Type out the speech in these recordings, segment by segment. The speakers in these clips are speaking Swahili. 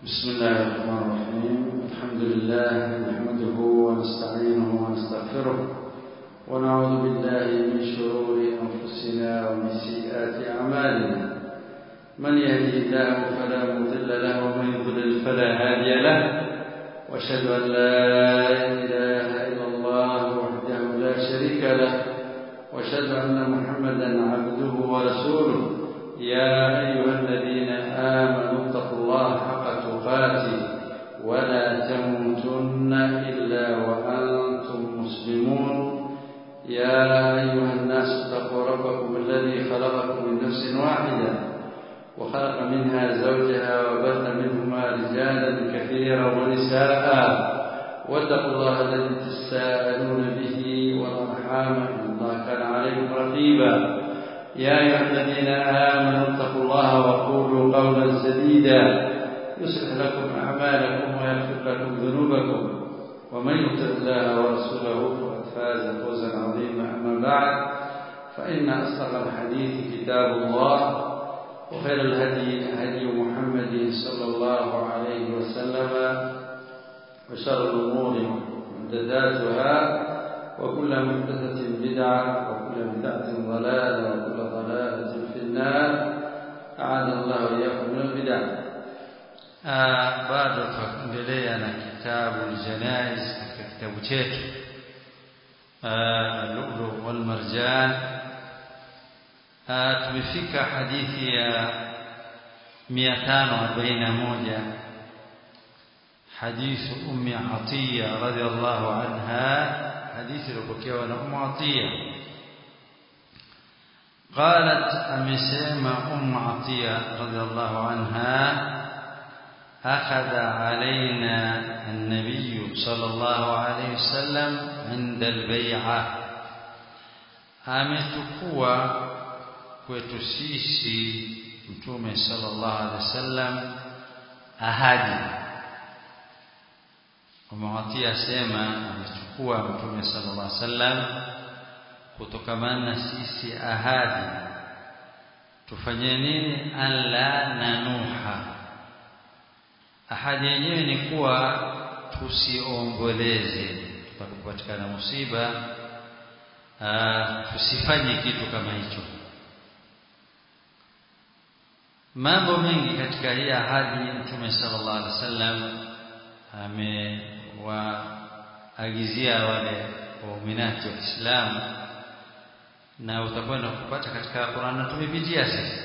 بسم الله الرحمن الرحيم الحمد لله نحمده ونستعينه ونستغفره ونعوذ بالله من شرور أنفسنا ومن سيئات أعمالنا من يهدي الله فلا مضل له ومن يضلل فلا هادي له واشهد أن لا إله إلا الله وحده لا شريك له واشهد أن محمدا عبده ورسوله يا أيها الذين آمنوا اتقوا الله حق تقاته ولا تموتن إلا وأنتم مسلمون يا أيها الناس اتقوا ربكم الذي خلقكم من نفس واحدة وخلق منها زوجها وبث منهما رجالا كثيرا ونساء واتقوا الله الذي تساءلون به والأرحام إن الله كان عليكم رقيبا يا أيها الذين آمنوا اتقوا الله وقولوا قولا سديدا يصلح لكم أعمالكم ويغفر لكم ذنوبكم ومن يطع الله ورسوله فقد فاز فوزا عظيما أما بعد فإن أصدق الحديث كتاب الله وخير الهدي هدي محمد صلى الله عليه وسلم وشر الأمور محدثاتها وكل محدثة بدعة وكل بدعة ضلالة وكل ضلالة في النار أعاذنا الله وإياكم من البدع bado tuendelea na kitabu Janaiz katika kitabu chetu Lulu wal Marjan tumefika hadithi ya 541 حديث أم عطية رضي الله عنها حديث البكية أم عطية قالت أمسيما أم عطية رضي الله عنها أخذ علينا النبي صلى الله عليه وسلم عند البيعة ametukua kwetu sisi mtume sallallahu alaihi wasallam ahadi umewatia sema amechukua mtume sallallahu alaihi wasallam kutokamana na sisi ahadi tufanye nini alla nanuha ahadi yenyewe ni kuwa tusiomboleze tutakapopatikana musiba tusifanye kitu kama hicho mambo mengi katika hii ahadi mtume sallallahu alaihi wasallam amewaagizia wale wauminati wa Kiislamu na utakwenda kupata katika Qur'an na tumepitia sisi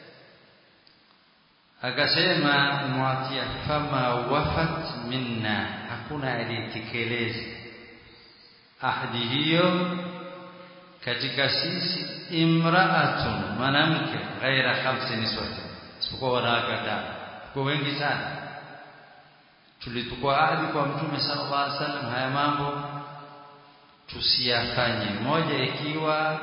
akasema muatia fama wafat minna hakuna aliyetekeleza ahadi hiyo katika sisi imraatun mwanamke ghaira khamsi niswati isipokuwa wanawake watano kwa wengi sana tulitukua ahadi kwa mtume sallallahu alaihi wasallam haya mambo tusiyafanye moja ikiwa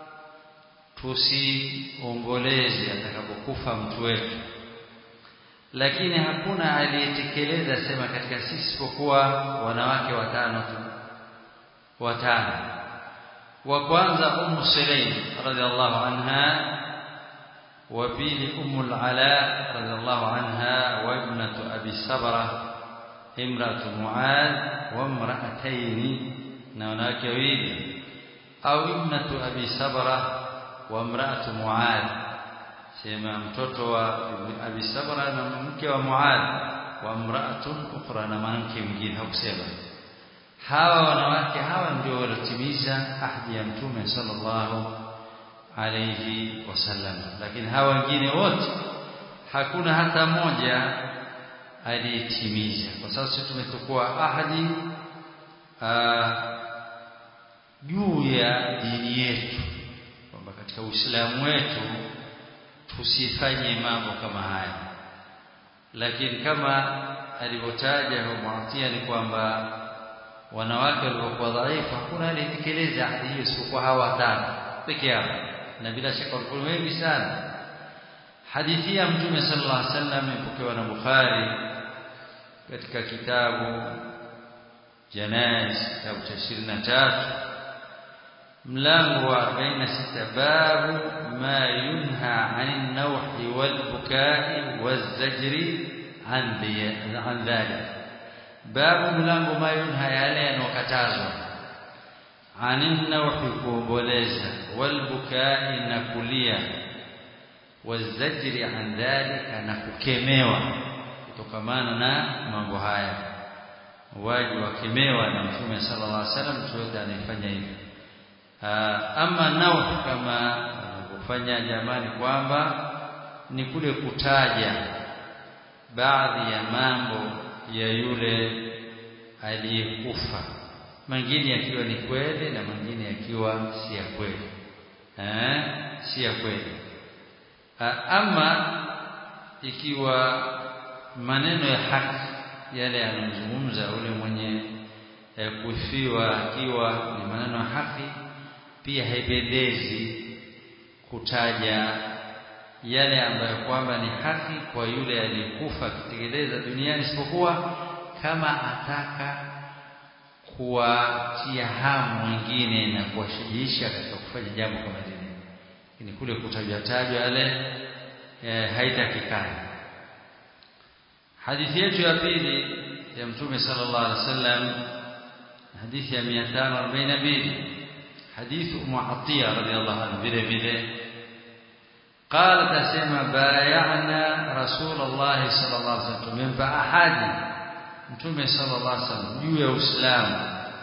tusiomboleze atakapokufa mtu wetu lakini hakuna aliyetekeleza sema katika sisi isipokuwa wanawake watano tu watano wa kwanza ummu sulaim radhiallahu anha wa pili ummu ala radhiallahu anha wa ibnatu abi sabra imratu muad wa imra'atayn na wanawake wawili au ibnatu abi sabra wa imra'atu muad sema mtoto wa Abi Sabra na mke wa Muad wa mraatun ukhra na mwanamke mwingine hakusema hawa wanawake hawa ndio waliotimiza ahadi ya mtume sallallahu alayhi wasallam lakini hawa wengine wote hakuna hata mmoja aliyetimiza kwa sababu sisi tumechukua ahadi juu ya dini yetu kwamba katika Uislamu wetu tusifanye mambo kama haya lakini kama alivyotaja Muatia ni kwamba wanawake waliokuwa dhaifu hakuna aliyetekeleza ahadi hiyo isipokuwa hawa watano peke yao na bila shaka walikuwa wengi sana hadithi ya mtume sallallahu alaihi wasallam ipokewa na Bukhari katika kitabu Janaiz kitabu cha 23 mlango wa 46 babu ma yunha 'anil nawhi wal bukai waz zajri an an dhalik babu mlango ma yunha yale yanokatazwa anin nawhi kuomboleza walbukai na kulia wazajri an dhalika na kukemewa kutokamana na mambo haya waji wakemewa na mtume sallallahu alaihi wasallam mtu yote anaifanya hivyo ama nawhi kama kufanya jamani kwamba ni kule kutaja baadhi ya mambo ya yule aliyekufa mengine yakiwa ni kweli na mengine yakiwa si ya kweli eh si ya kweli ama ikiwa maneno ya haki yale yanayozungumza ule mwenye kufiwa akiwa ni maneno ya haki pia haipendezi kutaja yale ambayo kwamba ni haki kwa yule aliyekufa akitekeleza duniani isipokuwa kama ataka kuwatia hamu wengine na kuwashajiisha katika kufanya jambo kama lile ni kule kutajwa tajwa yale e, haitakikani hadithi yetu ya pili ya mtume sallallahu alaihi wasallam hadithi ya 542 hadithi Ummu Atiya radhiallahu anha vile vile قالت اسمع بايعنا رسول الله صلى الله عليه وسلم من ahadi mtume sallallahu alaihi wasallam juu ya uislamu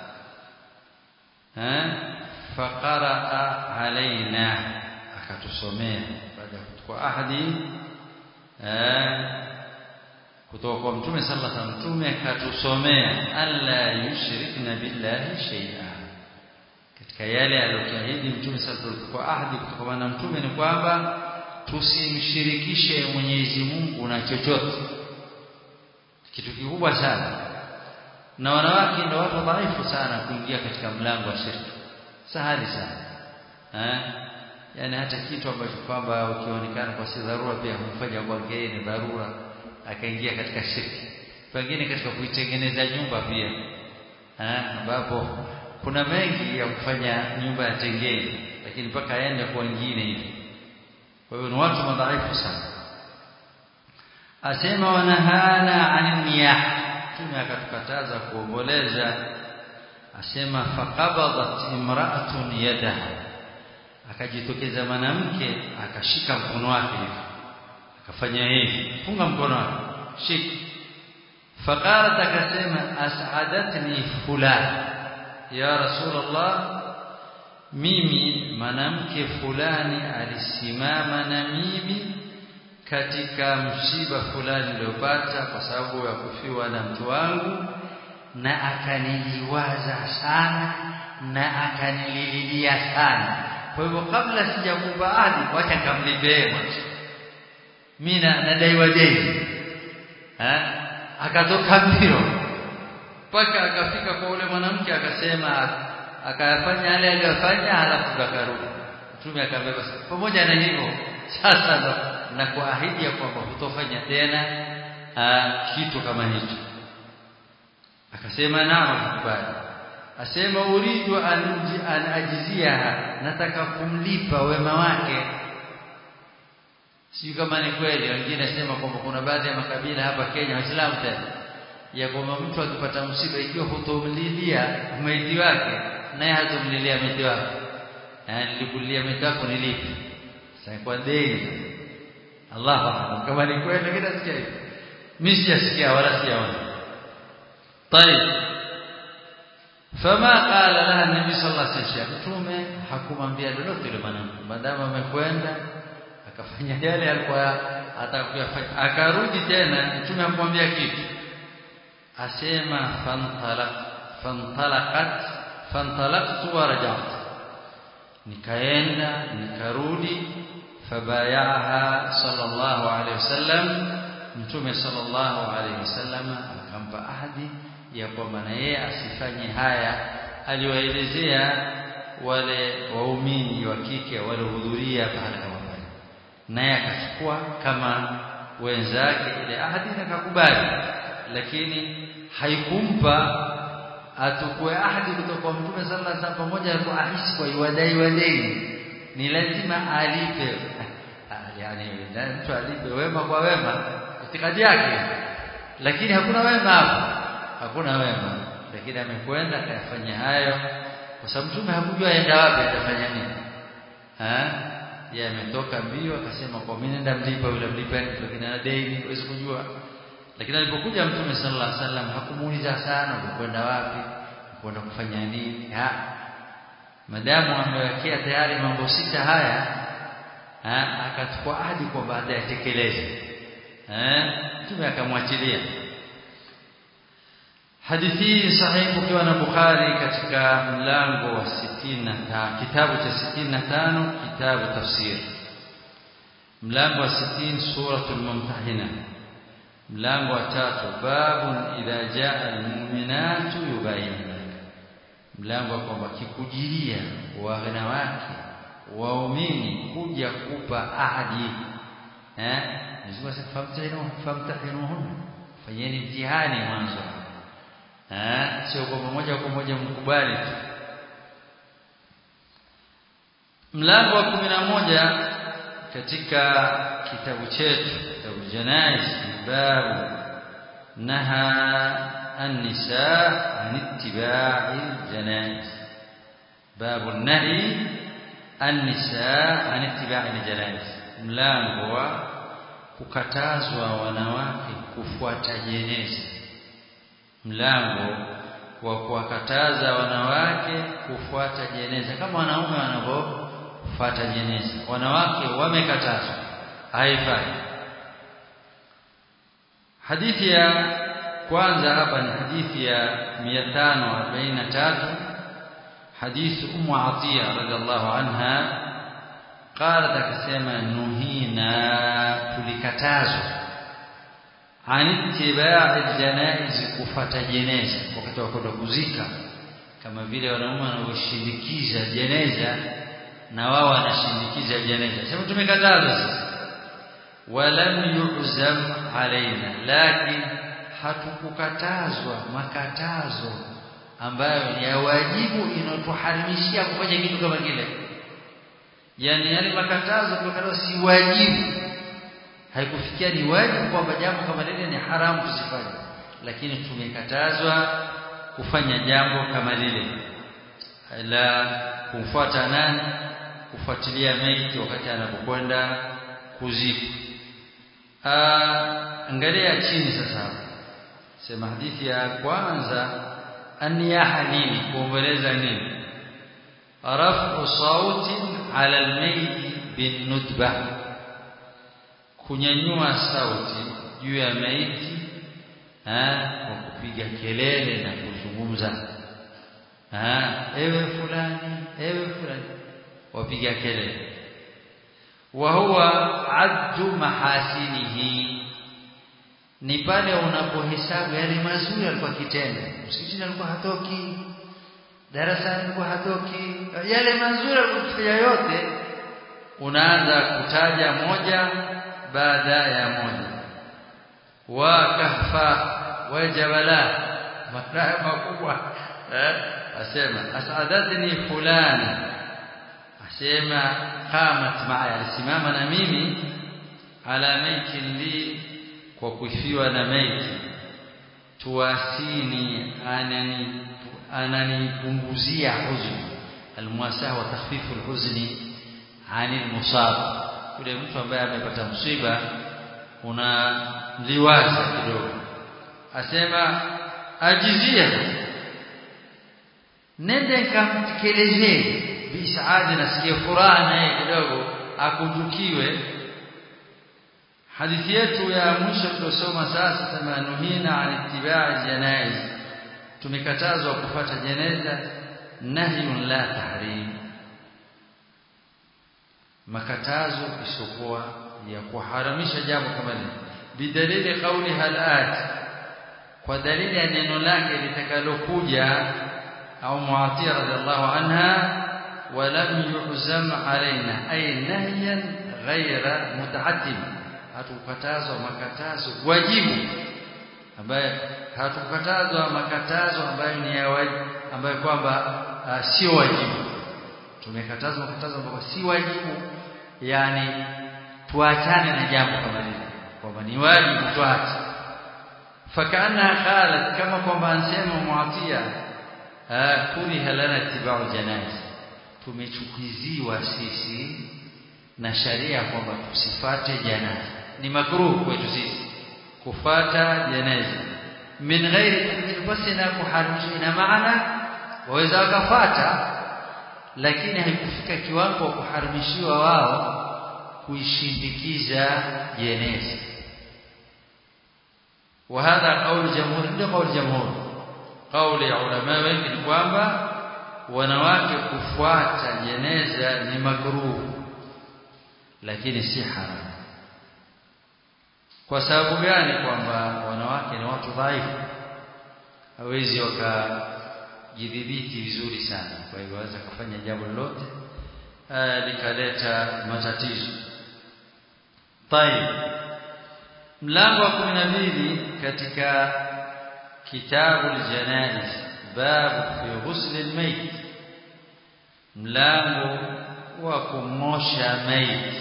eh faqara alaina akatusomea baada ya kuchukua ahadi eh kutoka kwa mtume sallallahu alaihi wasallam mtume akatusomea alla yushrikna billahi shay'a katika yale aliyoahidi mtume sallallahu alaihi wasallam kwa ahadi kutoka na mtume ni kwamba tusimshirikishe Mwenyezi Mungu na chochote kitu kikubwa sana na wanawake ndio watu dhaifu sana kuingia katika mlango wa shirki sahali sana eh yani hata kitu ambacho kwamba ukionekana kwa si dharura pia humfanya kwake ni dharura akaingia katika shirki pengine katika kuitengeneza nyumba pia eh ambapo kuna mengi ya kufanya nyumba ya tengeni lakini mpaka aende kwa wengine hivi kwa hiyo ni watu madhaifu sana asema wanahana anil niyah tume akatukataza kuomboleza asema faqabadat imra'atun yadaha akajitokeza mwanamke akashika mkono wake hivi akafanya hivi funga mkono wake shika faqalat akasema as'adatni fulan ya rasulullah mimi mwanamke fulani alisimama na mimi katika msiba fulani niliopata kwa sababu ya kufiwa na mtu wangu na akaniliwaza sana na akanilililia sana kwa hivyo kabla sijakupa ahadi wacha nikamlipe mimi nadaiwa deni eh akatoka mbio mpaka akafika kwa ule mwanamke akasema akayafanya yale aliyofanya halafu akarudi mtume akabeba pamoja na hivyo sasa ndo na kuahidi ya kwamba hutofanya tena aa, kitu kama hicho akasema naam kubali asema uridu an, an ajiziaha nataka kumlipa wema wake sio kama ni kweli wengine sema kwamba kuna baadhi ya makabila hapa Kenya waislamu tena ya kwamba mtu akipata msiba ikiwa hutomlilia maiti wake naye hatomlilia maiti wake yani nilikulia maiti wako nilipi sasa kwa deni Allah a'lam kama ni kweli lakini sikia hivi mimi sijasikia wala sijaona طيب فما قال لها النبي صلى الله عليه وسلم mtume hakumwambia lolote yule mwanamke maadamu amekwenda akafanya yale alikuwa atakuyafanya akarudi tena mtume hakumwambia kitu asema fantalaq fantalaqat fantalaqtu wa raja'tu nikaenda nikarudi fabayaha sallallahu alayhi wasallam mtume sallallahu alayhi wasallam akampa ahadi ya kwamba na yeye asifanye haya aliwaelezea wale waumini wa kike waliohudhuria pahala kama pale naye akachukua kama wenzake ile ahadi na akakubali lakini haikumpa atukue ahadi kutoka kwa mtume sallallahu alaihi wasallam pamoja na kuahisi kwa iwadai wadeni ni lazima alipe yani mtu alipe wema kwa wema itikadi yake lakini hakuna wema hapo hakuna wema lakini amekwenda akayafanya hayo kwa sababu mtume hakujua aenda wapi atafanya nini eh yeye ametoka mbio akasema kwa mimi nenda mlipa yule mlipa lakini ana deni huwezi kujua lakini alipokuja mtume sallallahu alaihi wasallam hakumuuliza sana ulikwenda wapi kwenda kufanya nini ha madamu amewekea tayari mambo sita haya ha akachukua ahadi kwa baada ya tekeleze eh mtume akamwachilia hadithi hii sahihi ukiwa na Bukhari katika mlango wa 60 kitabu cha 65 kitabu tafsir mlango wa 60 suratul mumtahina mlango wa tatu babun idha jaa almu'minatu yubayina mlango wa kwamba kikujiria wanawake waumini kuja kupa ahadi eh Mwenyezi Mungu famtahinuhun fanyeni mtihani mwanzo eh sio kwa moja kwa moja mkubali tu mlango wa 11 katika kitabu chetu kitabu janaiz babu naha النساء عن اتباع الجنائز باب النهي النساء عن اتباع الجنائز mlango wa kukatazwa wanawake kufuata jeneza mlango wa kuwakataza wanawake kufuata jeneza kama wanaume wanavyofuata jeneza wanawake wamekatazwa haifai hadithi ya kwanza hapa ni hadithi ya 543 hadithi ummu atiya radhiallahu anha qalat akasema nuhina tulikatazwa an ittiba'i janaiz kufata jeneza wakati wa kwenda kuzika kama vile wanaume wanavyoshindikiza jeneza na wao wanashindikiza jeneza sema tumekatazwa sisi walam yu'zam alaina lakini hatukukatazwa makatazo ambayo ni ya wajibu inayotuharimishia kufanya kitu kama kile yani yale makatazo tukatazo si wajibu haikufikia ni wajibu kwamba jambo kama lile ni haramu tusifanye lakini tumekatazwa kufanya jambo kama lile la kumfuata nani kufuatilia maiti wakati anapokwenda kuzikwa angalia chini sasa sema hadithi ya kwanza aniyaha nini kuomboleza nini rafu sauti ala almayt bin nutba kunyanyua sauti juu ya maiti kwa kupiga kelele na kuzungumza ewe fulani ewe fulani wapiga kelele wa huwa addu mahasinihi ni pale unapohesabu yale mazuri alikuwa kitenda msikitini alikuwa hatoki darasani alikuwa hatoki yale mazuri alikuwa yote unaanza kutaja moja baada ya moja wa kahfa wa jabala mataa makubwa eh asema asadatni fulani asema qamat ma'a alisimama na mimi ala maiti li kwa kufiwa na maiti tuwasini anani ananipunguzia huzuni almuasaha wa takhfifu alhuzni ani almusab yule mtu ambaye amepata msiba una liwaza kidogo asema ajizia nende kamtekelezee bisaadi nasikia furaha naye kidogo akundukiwe hadithi yetu ya mwisho tuliosoma sasa sema nuhina an ittiba'i janaiz tumekatazwa kufuata jeneza nahyun la tahrim makatazo isokuwa ya kuharamisha jambo kama hili bidalili kauli halat kwa dalili ya neno lake litakalokuja au muatia radhiallahu anha ولم يعزم علينا أي نهيا غير متعدم hatukatazwa makatazo wajibu ambaye hatukatazwa makatazo ambayo ni ya wajibu ambayo kwamba uh, sio wajibu tumekatazwa makatazo ambayo si wajibu yani tuachane na jambo kama lile kwamba ni wajibu tuache فكانها قالت كما kwamba ansema muatia kuriha lana tibau janaiz tumechukiziwa sisi na sharia kwamba tusifate janaza ni makruh kwetu sisi kufata janaza min ghairi takdir basi na kuharimisha ina maana waweza wakafata lakini haikufika kiwango wa kuharimishiwa wao kuishindikiza jeneza وهذا قول جمهور ndio قول جمهور قول ya ulama wengi ni kwamba wanawake kufuata jeneza ni makruh lakini si haram kwa sababu gani kwamba wanawake ni watu dhaifu hawezi wakajidhibiti vizuri sana kwa hivyo waweza kufanya jambo lolote likaleta matatizo طيب mlango wa 12 katika kitabu aljanaiz babu fi ghusl almayt mlango wa kumosha maiti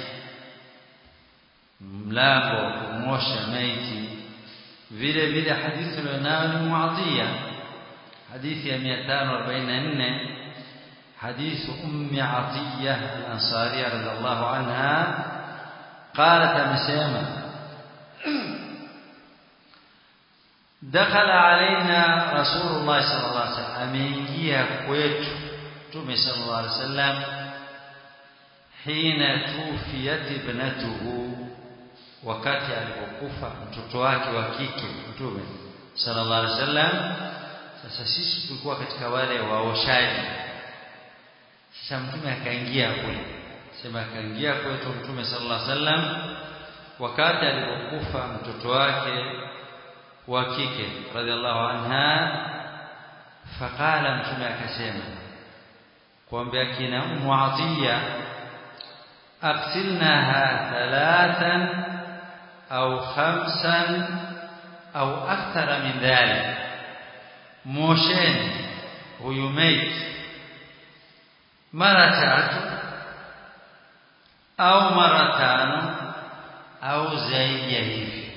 mlango wa kumosha maiti vile vile hadithi ilionayo ni muadhia hadithi ya 544 حديث أم عطية الأنصارية رضي الله عنها قالت مسيمة دخل علينا رسول الله صلى الله عليه وسلم أمينجيها كويت تومي صلى الله عليه وسلم حين توفيت ابنته wakati alipokufa mtoto wake wa kike mtume sallallahu alaihi wasallam sasa sisi tulikuwa katika wale waoshaji sasa mtume akaingia kule sema akaingia kwetu mtume sallallahu alaihi wasallam wakati alipokufa mtoto wake wa kike radhiallahu anha faqala mtume akasema kuambia kina ummu atiya اغسلناها ثلاثا أو خمسا أو أكثر من ذلك موشين ويميت مرة tatu au mara tano au zaidi ya hivi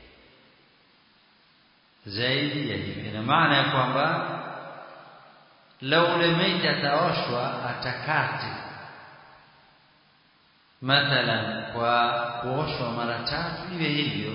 zaidi ya hivi ina maana ya kwamba lau ule maiti ataoshwa atakate mathalan kwa kuoshwa mara tatu iwe hivyo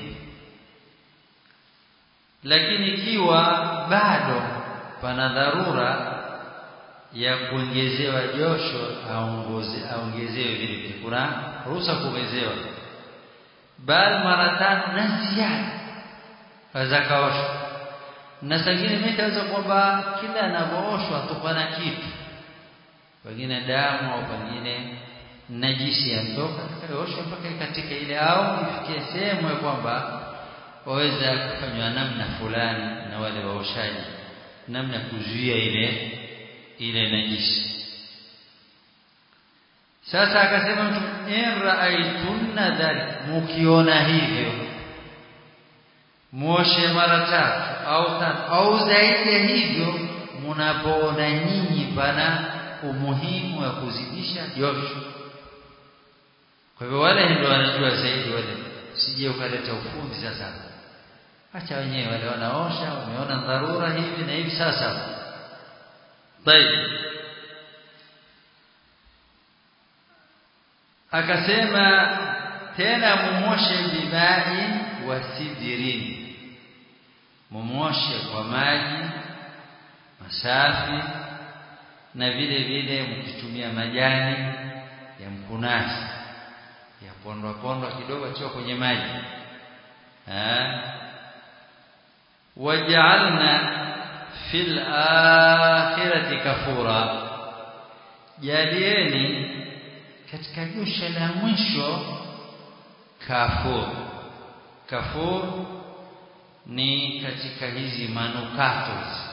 lakini ikiwa bado pana dharura ya kuongezewa josho aongoze aongezewe vile vile kuna ruhusa kuongezewa bali mara tano na ziada aweza kaoshwa na sangine mitaweza kwamba kila anapooshwa tupana kitu pengine damu au pengine najisi ya mtoka atakayoshwa mpaka katika ile au ifikie sehemu ya kwamba waweza kufanywa namna fulani na wale waoshaji namna kuzuia ile ile najisi sasa akasema mtu in raaitunna dhalik mukiona hivyo muoshe mara tatu au tano au zaidi ya hivyo mnapoona nyinyi pana umuhimu wa kuzidisha josho kwa hivyo wale ndio wanajua zaidi wale sije ukaleta ufundi sasa acha wenyewe wale wanaosha wameona dharura hivi na hivi sasa طيب akasema tena mumoshe bimai wa sidirin mumoshe kwa maji masafi na vile vile mkitumia majani ya mkunasi ya pondwa pondwa kidogo chio kwenye maji waj'alna fil akhirati kafura jalieni katika josha la mwisho kafur kafur ni katika hizi manukato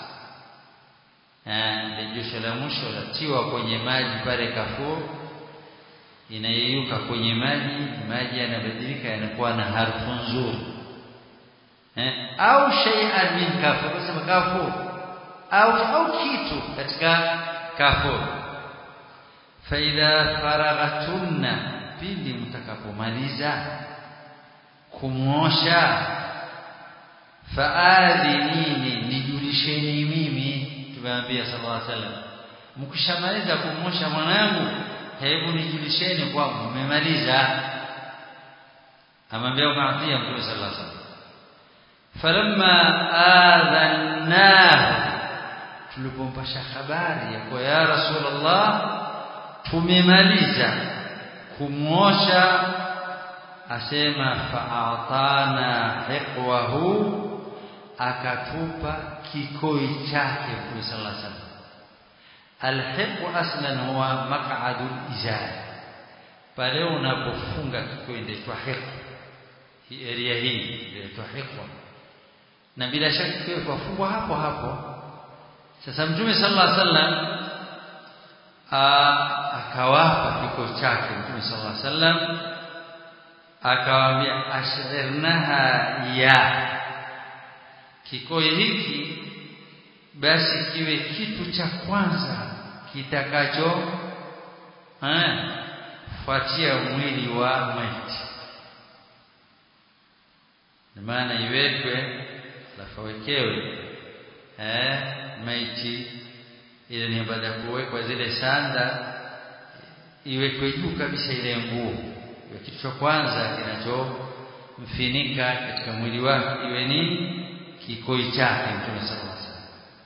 eh josha la mwisho latiwa kwenye maji pale kafur inayeyuka kwenye maji maji yanabadilika yanakuwa na harufu nzuri eh au shay'an min kafur sema kafur au au kitu katika kafur faidha faraghatunna pindi mtakapomaliza kumosha faadhinini nijulisheni mimi tumeambia sallallahu alaihi wasallam mkishamaliza kumosha mwanangu hebu nijulisheni kwamba mmemaliza amwambia Muadhiya Mtume sallallahu alaihi wasallam falamma adhannahu tulipompasha habari ya kwa ya rasulullah tumemaliza kumwosha asema fa'atana hiqwahu akatupa kikoi chake Mtume sallallahu alaihi wasallam alhiqu aslan huwa maq'adul izar pale unapofunga kikoi ndio hiqu hii area hii ndio hiqwa na bila shaka kikoi kufungwa hapo hapo sasa Mtume sallallahu alaihi wasallam akawapa kikoi chake Mtume sallallahu alaihi wasallam akawaambia ashirnaha ya kikoi hiki basi kiwe kitu cha kwanza kitakacho eh fuatia mwili wa maiti maana iwekwe alafu wekewe eh maiti ile ni baada ya kuwekwa zile sanda iwekwe juu kabisa ile nguo kitu cha kwanza kinachomfinika katika mwili wake iwe ni kikoi chake Mtume sallallahu alaihi wasallam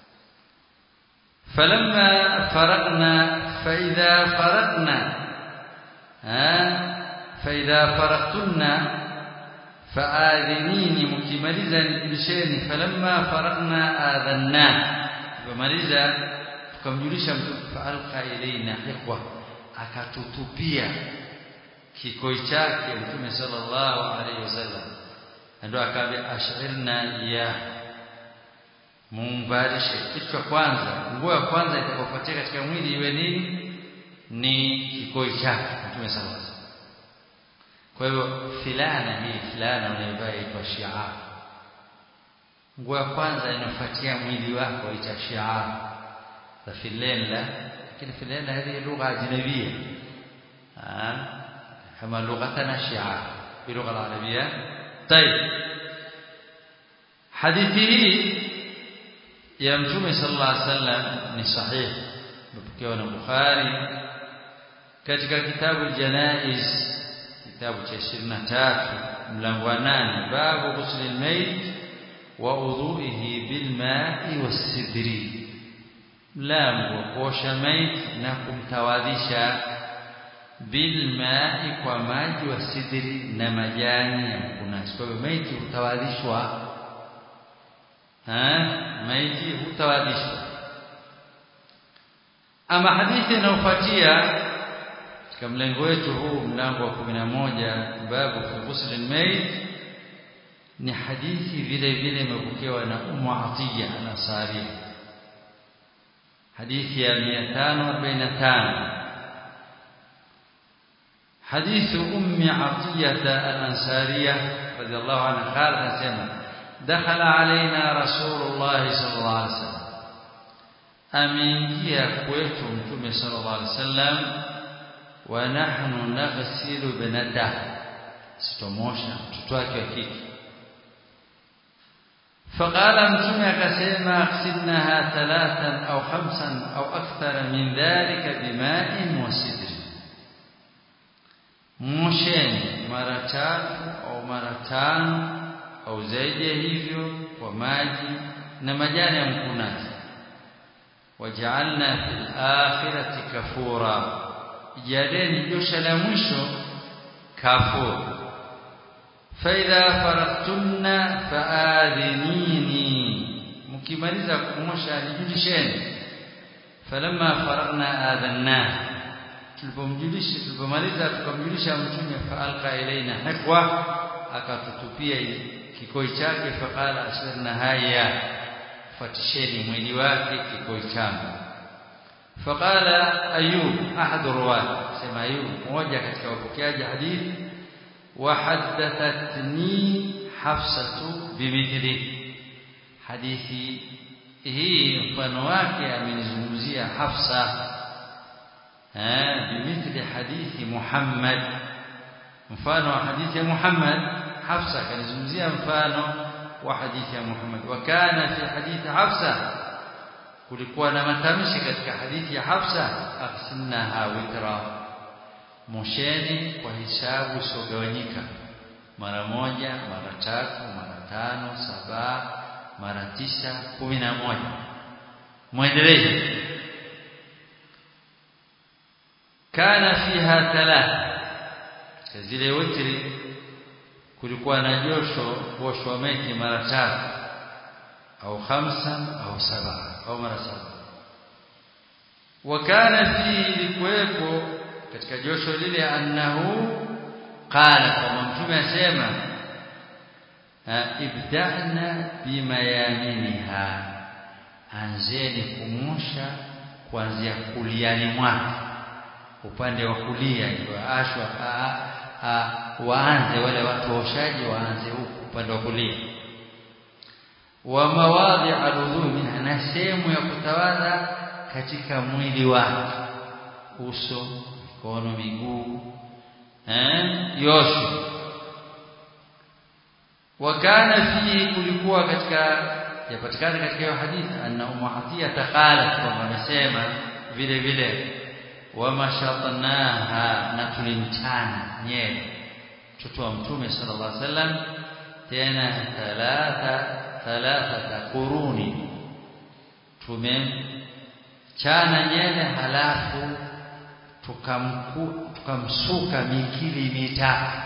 falamma faraqna fa idha faraqna ha fa idha faraqtunna faadhinini mkimaliza nijulisheni falamma faraqna adhanna kumaliza tukamjulisha mtu faalqa ilaina hiqwa akatutupia kikoi chake mtume sallallahu alaihi wasallam ndio akaambia ashirna ya muunganishe kitu cha kwanza nguo ya kwanza itakayofuatia katika mwili iwe nini ni kikoi chake mtume sallallahu alaihi wasallam kwa hivyo filana hii filana unayovaa inaitwa shiar nguo ya kwanza inafuatia mwili wako ita shiar za filena lakini filena hii lugha ajnabia كما لغتنا شعار باللغه العربيه طيب حديثه يا متوم صلى الله عليه وسلم ni sahih mpokewa na Bukhari katika kitabu Janaiz kitabu cha 23 mlango wa 8 babu ghusl al-mayt wa udhu'ihi bil ma'i was-sidri mlango kuosha mayt na kumtawadhisha bilmai kwa maji wa sidri na majani ya mkunasi. Kwa hivyo maiti hutawadhishwa, maiti hutawadhishwa. Ama hadithi inayofuatia katika mlengo wetu huu, mlango wa kumi na moja, babu fi ghusl almayit, ni hadithi vile vile imepokewa na Ummu Atiya al-Ansari, hadithi ya 545 حديث أم عطية الأنصارية رضي الله عنها قالت سمع دخل علينا رسول الله صلى الله عليه وسلم ameingia kwetu mtume sallallahu alaihi wasallam wa nahnu naghsilu binata sitomosha mtoto wake wa kike faqala mtume akasema aghsilnaha thalathan au khamsan au akthara min dhalika bima'in wa sidri mosheni mara tatu au mara tano au zaidi ya hivyo kwa maji na majani ya mkunazi wajaalna fil akhirati kafura jaleni josha la mwisho kafur faidha faraktunna faadhinini mkimaliza kumosha nijulisheni falamma faragna adhanna tulipomjulisha tulipomaliza tukamjulisha mtume faalqa ilaina hikwa akatutupia kikoi chake faqala asirna haya fatisheni mwili wake kikoi changu faqala ayub ahad ruwat sema ayub mmoja katika wapokeaji hadithi وحدثتني حفصة بمثله حديثي hii mfano wake amenizungumzia Hafsa eh bimithli hadithi Muhammad mfano wa hadithi ya Muhammad Hafsa kanizungumzia mfano wa hadithi ya Muhammad wa kana fi hadithi Hafsa kulikuwa na matamshi katika hadithi ya Hafsa aqsimnaha witra mosheni kwa hisabu isogawanyika mara moja mara tatu mara tano saba mara tisa kumi na moja mwendelee kana fiha thalatha zile witri kulikuwa na josho kuoshwa maiti mara tatu au khamsan au saba au mara saba wakana fihi likuwepo katika josho lile annahu qala kama mtume asema ibda'na bimayaminiha anzeni kumusha kuanzia kuliani mwake upande wa kulia ndio ashwa waanze wale watu waoshaji waanze huku upande wa kulia wa mawadhi aludhu minha na sehemu ya kutawadha katika mwili wake uso mikono miguu eh yote wakana fihi kulikuwa katika yapatikana katika hiyo hadithi anna ummu atiya taqalat kwamba amesema vile vile wamashatnaha na tulimtana nyele mtoto wa mtume sallallahu alaihi wasallam tena thalatha thalathata quruni tumemchana nyele halafu tukamku tukamsuka mikili mitatu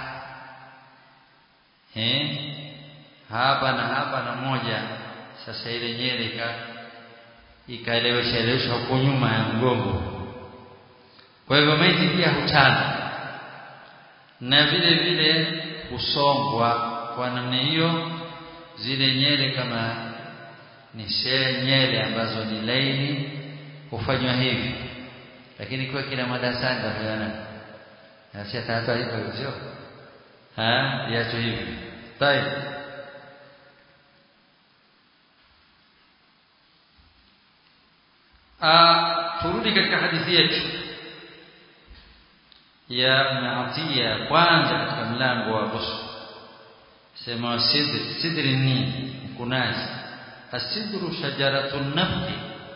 eh hapa na hapa na moja sasa ile nyele ika ikaelewesha elewesha huko nyuma ya mgongo kwa hivyo maiti pia huchana na vile vile husongwa kwa namna hiyo zile nyele kama ni nyele ambazo ni laini hufanywa hivi lakini kwa kila madarasani tafanyana na si hata hivyo sio ha yacho hivi tai ah turudi katika hadithi yetu ya Atiya kwanza katika mlango wa ghusl sema sidr sidri ni mkunazi asidru shajaratun nafli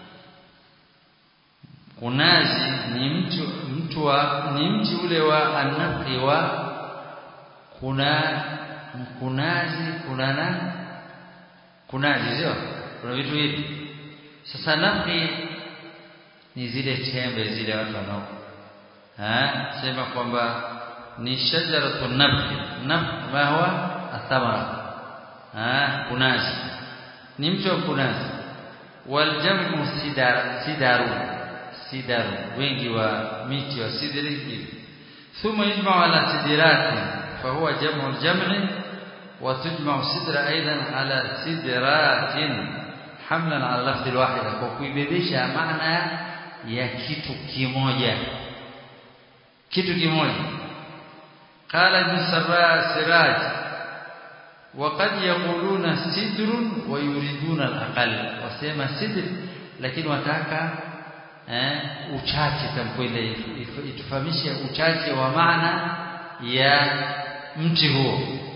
kunazi ni mtu mtu wa ni mti ule wa anafli wa kuna mkunazi kuna na kunazi sio kuna vitu hivi sasa nafli ni zile tembe zile watu wanao sema kwamba ni shajaratu nabhi nabh ma huwa athamara kunazi ni mti wa kunazi waljamu sidar sidaru sidaru wengi wa miti wa sidri hivi thumma yujma'u ala sidirati fahuwa jam'u al-jam'i wa tujma'u sidra aidan ala sidratin hamlan ala lafdhi al-wahida kwa kuibebesha maana ya kitu kimoja kitu kimoja qala ibn sarra siraj وقد يقولون سدر ويريدون الاقل wasema sidr lakini wataka eh uchache tamko ile itufahamishe uchache wa maana ya mti huo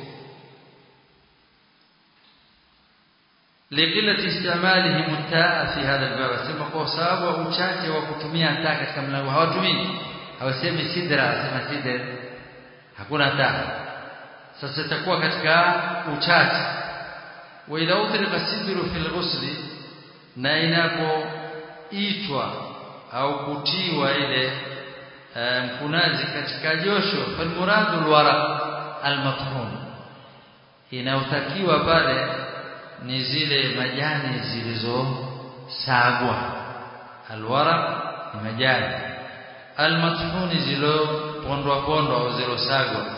لقله استعمالهم التاء في هذا الباب sema kwa sababu uchache wa kutumia taa katika mlango hawatumii hawasemi sidra asema sidr hakuna taa sasa itakuwa katika uchache wa idha utrika sidru fil ghusli na inapoitwa au kutiwa ile mkunazi katika josho fal muradu alwaraq almathun inayotakiwa pale ni zile majani zilizosagwa alwaraq ni majani almathuni zilizopondwa pondwa au zilizosagwa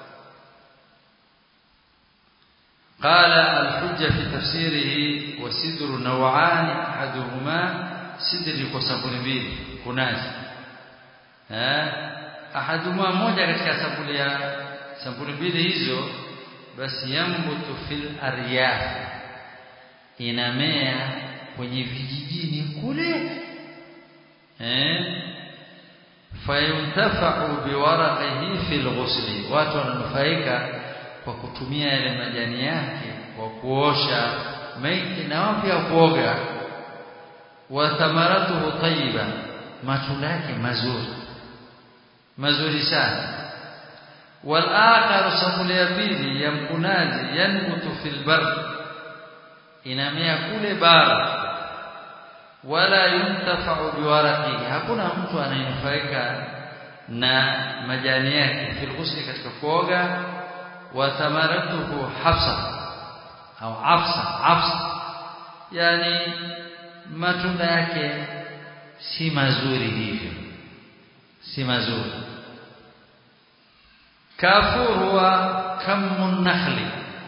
قال الحجة في تفسيره وسدر نوعان أحدهما سدر وسبل mbili kunazi eh ahaduma moja katika sampuli ya sampuli mbili hizo basi yambutu fil aryaf inamea kwenye vijijini kule eh fayuntafa'u biwaraqihi fil ghusli watu wananufaika kwa kutumia yale majani yake kwa kuosha maiti na wao pia kuoga wa thamaratuhu tayyiba matunda yake mazuri mazuri sana wal akhar sabuli ya pili ya mkunazi yanbutu fil bar inamea kule bara wala yuntafa'u biwaraqihi hakuna mtu anayenufaika na majani yake fil ghusli katika kuoga wa thamaratuhu hafsa au afsa afsa yani matunda yake si mazuri hivyo si mazuri kafur huwa kamun nakhli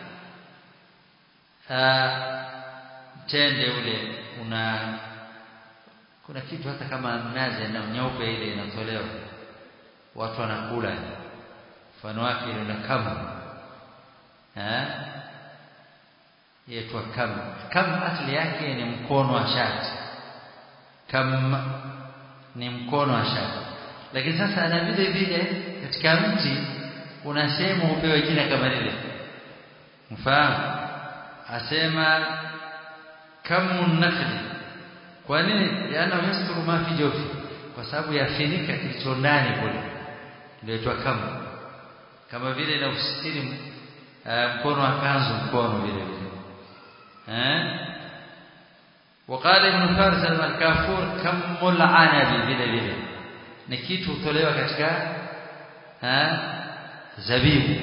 tende ule una kuna kitu hata kama mnazi na nyeupe ile inatolewa watu wanakula mfano wake ile na kamu eh yaitwa kam kam asili yake ni mkono wa shati kam ni mkono wa shati lakini sasa na vile vile katika mti kuna sehemu hupewa jina kama lile mfahamu asema kamun nakli kwa nini yana yasturu ma fi jofi kwa sababu yafinika kilicho ndani kule ndio itwa kamu kama vile na usitiri uh, mkono wa kanzu mkono vile vile eh وقال ابن فارس الكافور كم العنب vile vile ni kitu hutolewa katika eh zabibu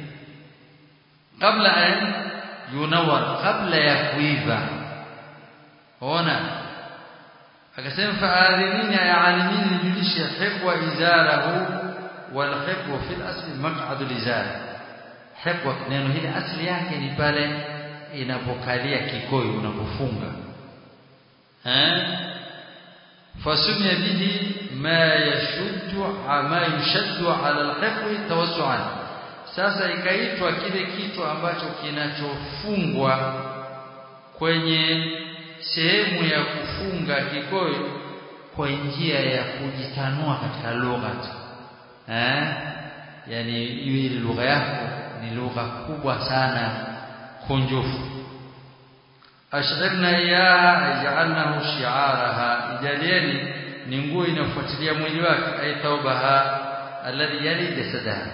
kabla an yunawar kabla ya kuiva ona akasema fa'adhinina ya alimin nijulishe hiqwa izarahu wal hiqwa fil asli maq'ad al izar hiqwa neno hili asli yake ni pale inapokalia kikoi unapofunga eh fasumia bihi ma yashuddu ma yushaddu ala al-hiqwi tawassu'an sasa ikaitwa kile kitu ambacho kinachofungwa kwenye sehemu ya kufunga kikoi kwa njia ya kujitanua katika lugha eh yani ile lugha yako ni lugha kubwa sana kunjufu ashirna iyaha aj'alnahu shi'araha ijalieni ni nguo inayofuatilia mwili wake ay taubaha alladhi yali jasadaha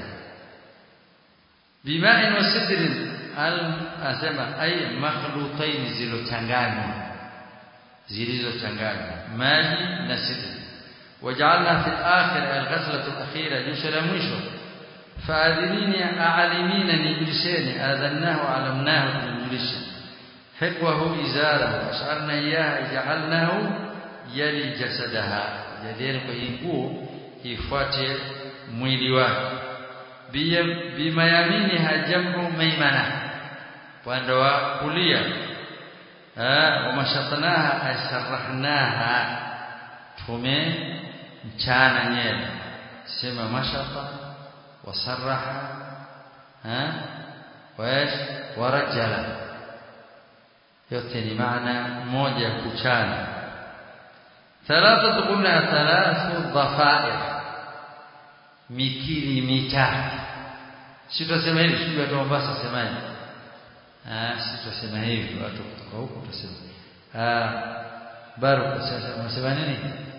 bima'in wa sidrin al asema ay makhlutain zilochanganywa zilizochanganywa maji na sidri waj'alna fil akhir al-ghazlatu al-akhira jusha la mwisho فاذنيني اعلمين نجلسين اذناه علمناه نجلسه حقوه ازاره اشعرنا اياه جعلناه يلي جسدها جدير كينguo ifuate mwili wake bima yamini hajamu maimana upande wa kulia wa mashatanaha asarahnaha tume mchana nyele sema mashata وصرح ها وايش ورجل yote ni maana moja kuchana thalathatu qulna thalathu dhafair mikili mitatu si tutasema hivi sisi watu wa Mombasa semaje ah si tutasema hivi watu kutoka huko tutasema ah baru sasa unasema nini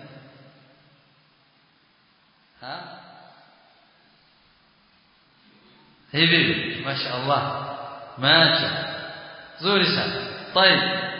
ha hivi mashaallah macha zuri sana طيب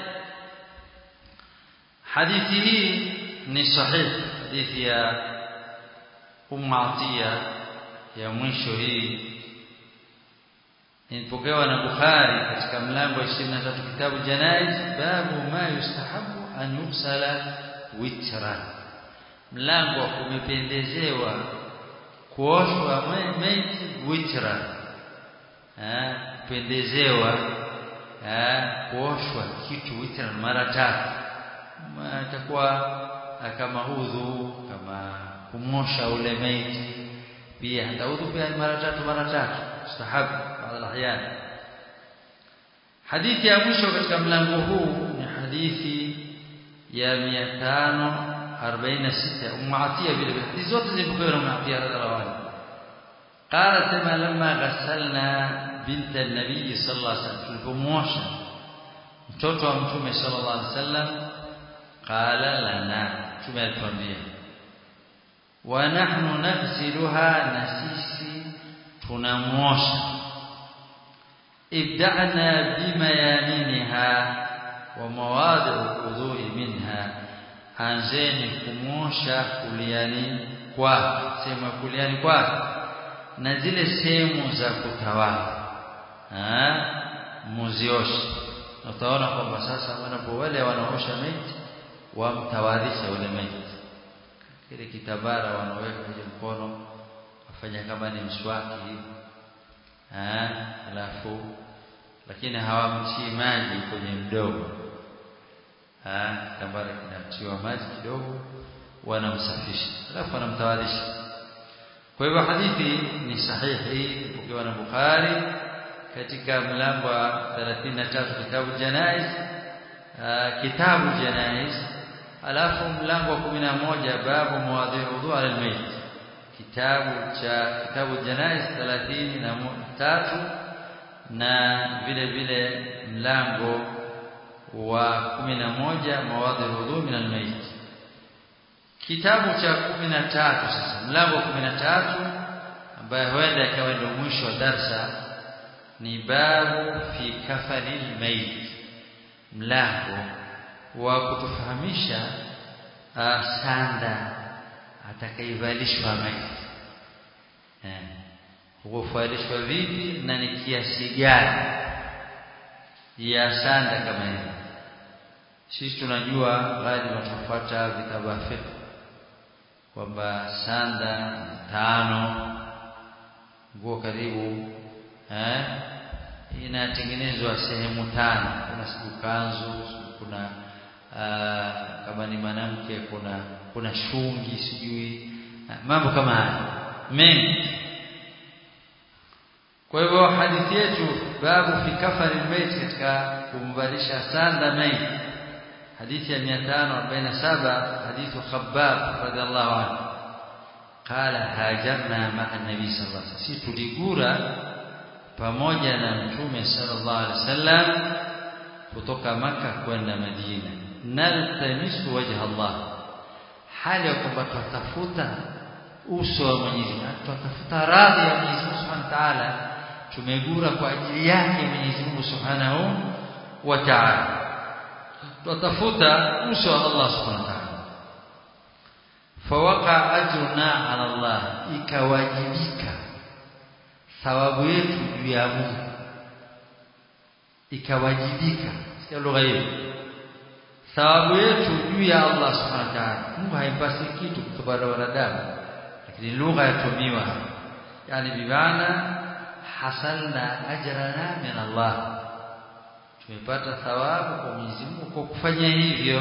hadithi hii ni sahih hadithi ya Ummu Atiya ya mwisho hii ilipokewa na Bukhari katika mlango wa 23 kitabu Janaiz babu ma yustahabu an yuksala witran mlango wa kumependezewa kuoshwa maiti witran eh kupendezewa eh kuoshwa kitu witran mara tatu itakuwa kama udhu kama kumosha ule maiti pia hata udhu pia mara tatu mara tatu mustahabu baadhi alahyan hadithi ya mwisho katika mlango huu ni hadithi ya 546 Ummu Atiya vile vile hizo zote zimepokewa na Ummu Atiya radhiallahu anha قالت ما لما غسلنا binti an-nabii sallallahu alaihi wasallam tulipomwosha mtoto wa mtume sallallahu alaihi wasallam qala lana mtume alituambia wa nahnu naghsiluha na sisi tunamwosha ibda'na bimayaminiha wa mawadi'u udhu'i minha anzeni kumwosha kuliani kwa sehemu ya kuliani kwa na zile sehemu za kutawala muzioshe utaona kwamba sasa wanapo wale wanaosha maiti wamtawadhisha ule maiti kile kitabara wanaweka kwenye mkono wafanya kama ni mswaki hivi alafu lakini hawamtii maji kwenye mdomo kitambara kinatiwa maji kidogo wanamsafisha alafu wanamtawadhisha kwa hivyo hadithi ni sahihi ukiwa na Bukhari katika mlango wa 33 kitabu janaiz kitabu janaiz alafu mlango wa 11 babu mawadhi udhu ala almayt kitabu cha kitabu janaiz 33 na vile vile mlango wa 11 mawadhi udhu min almayt kitabu cha 13 sasa mlango wa 13 ambaye huenda ikawa ndio mwisho wa darsa ni babu fi kafanil mayit mlango wa kutufahamisha sanda atakaivalishwa maiti eh huvalishwa vipi na ni kiasi gani ya sanda kama hiyo sisi tunajua ghali watafuata vitabu vya fiqh kwamba sanda tano nguo karibu eh inatengenezwa sehemu tano kuna siku kanzu kuna uh, kama ni mwanamke kuna kuna shungi sijui mambo kama haya mengi kwa hivyo hadithi yetu babu fi kafari almayt katika kumvalisha sanda maiti hadithi ya 547 hadithu khabbab radhiallahu anhu qala hajarna ma'a nabi sallallahu alaihi wasallam si tuligura pamoja na mtume sallallahu alaihi wasallam kutoka maka kwenda Madina naltamisu wajha Allah hali ya kwamba tutafuta uso wa Mwenyezi Mungu tutafuta radhi ya Mwenyezi Mungu Subhanahu wa Ta'ala tumegura kwa ajili yake Mwenyezi Mungu Subhanahu wa Ta'ala tutafuta uso wa Allah Subhanahu wa Ta'ala fawaqa ajruna ala Allah ikawajibika thawabu yetu juu ya Mungu ikawajibika sikia lugha hiyo thawabu yetu juu ya Allah subhanahu wa ta'ala Mungu haimpasi kitu kutoka kwa wanadamu lakini lugha yatumiwa yani bimaana hasalna ajrana min Allah tumepata thawabu kwa Mwenyezi Mungu kwa kufanya hivyo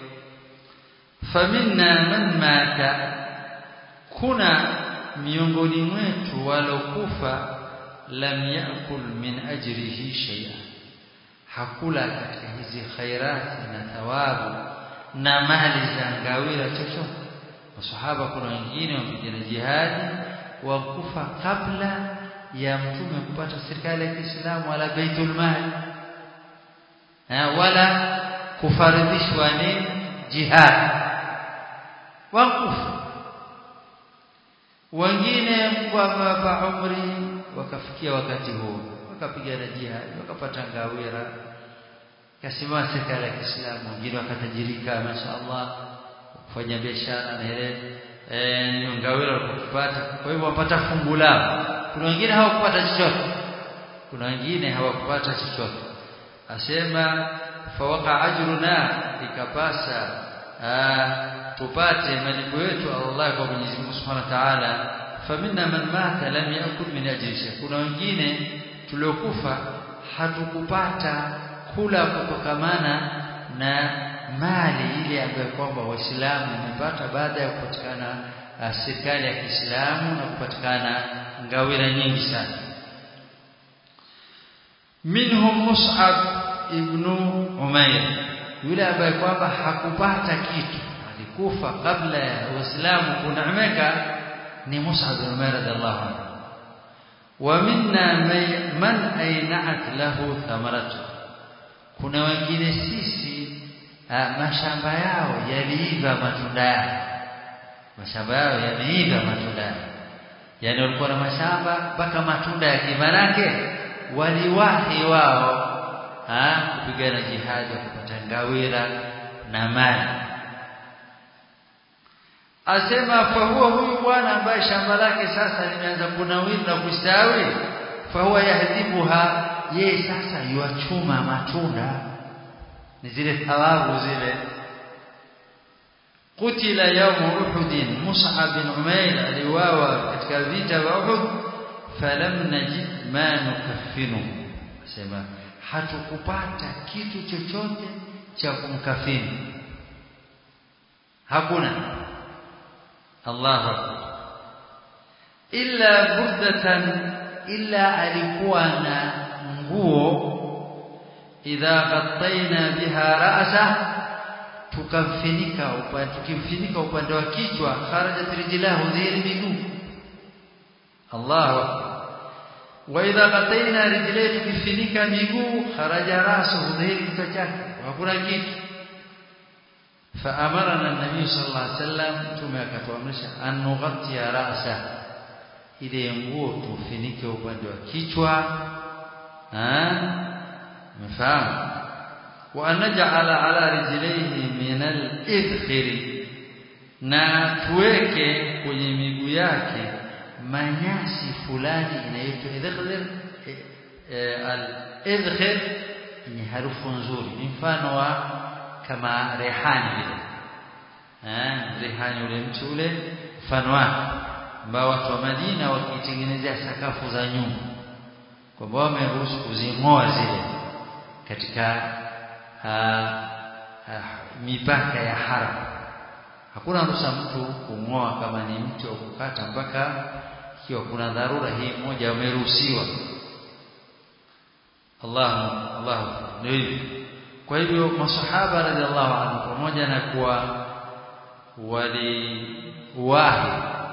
faminna man mata kuna miongoni mwetu walokufa lam yakul min ajrihi shay'an hakula katika hizi khairati na thawabu na mali za ngawira chochote masahaba kuna wengine wapigana jihadi wakufa kabla ya mtume kupata serikali ya Kiislamu wala baitul mal wala kufaridhishwa ni jihad wakufa wengine Mungu amewapa umri wakafikia wakati huo wakapigana jihad wakapata ngawira kasimama serikali ya Kiislamu wengine wakatajirika mashaallah kufanya biashara na ile eh ngawira walipopata kwa hivyo wapata fungu lao kuna wengine hawakupata chochote kuna wengine hawakupata chochote asema fawaqa ajruna ikapasa tupate malipo yetu Allah kwa Mwenyezi Mungu Subhanahu wa Ta'ala faminna man mata lam yakul min ajri kuna wengine tuliokufa hatukupata kula kutokamana na mali ile ambayo kwamba waislamu wamepata baada ya kupatikana serikali ya Kiislamu na kupatikana ngawira nyingi sana minhum Mus'ab ibn Umair yule ambaye kwamba hakupata kitu alikufa kabla ya Uislamu kuneemeka ni Mus'ab ibn Umair radhiallahu anhu wa minna man ainat lahu thamaratu kuna wengine sisi mashamba yao yaliiva matunda yao mashamba yao yameiva matunda yao yani walikuwa na mashamba mpaka matunda ya kimanake waliwahi wao kupigana jihadi kupata ngawira na mali asema fa huwa huyu bwana ambaye shamba lake sasa limeanza kunawiri na kustawi fa huwa yahdibuha yeye sasa yuachuma matunda ni zile thawabu zile kutila yawm uhud mus'ab bin umair aliwawa katika vita vya uhud falam najid ma nukaffinu asema hatukupata kitu chochote cha kumkafini hakuna Allahu akbar illa burdatan illa alikuwa na nguo idha ghattaina biha ra'sa tukamfinika upande tukimfinika upande wa kichwa kharajat rijlahu dhiri miguu Allahu akbar wa idha ghattaina rijlahu tukifinika miguu kharaja rasuhu dhiri kichwa chake hakuna kitu فأمرنا النبي صلى الله عليه وسلم ثم akatuamrisha an nughatiya ra'sa ile nguo tufinike upande wa kichwa mfahamu wa anaj'ala ala rijlihi min al-idkhiri na tuweke kwenye miguu yake manyasi fulani inaitwa idkhir al-idkhir ni harufu nzuri ni mfano wa kama rehani vile eh rehani ule mti ule mfano wake ambao watu wa Madina wakitengenezea sakafu za nyumba kwamba wameruhusu kuzing'oa zile katika ha, ha, mipaka ya haram hakuna ruhusa mtu kung'oa kama ni mti wa kukata mpaka ikiwa kuna dharura hii moja wameruhusiwa Allah Allah ndio hivyo kwa hivyo masahaba radhiallahu anhu pamoja na kuwa waliwahi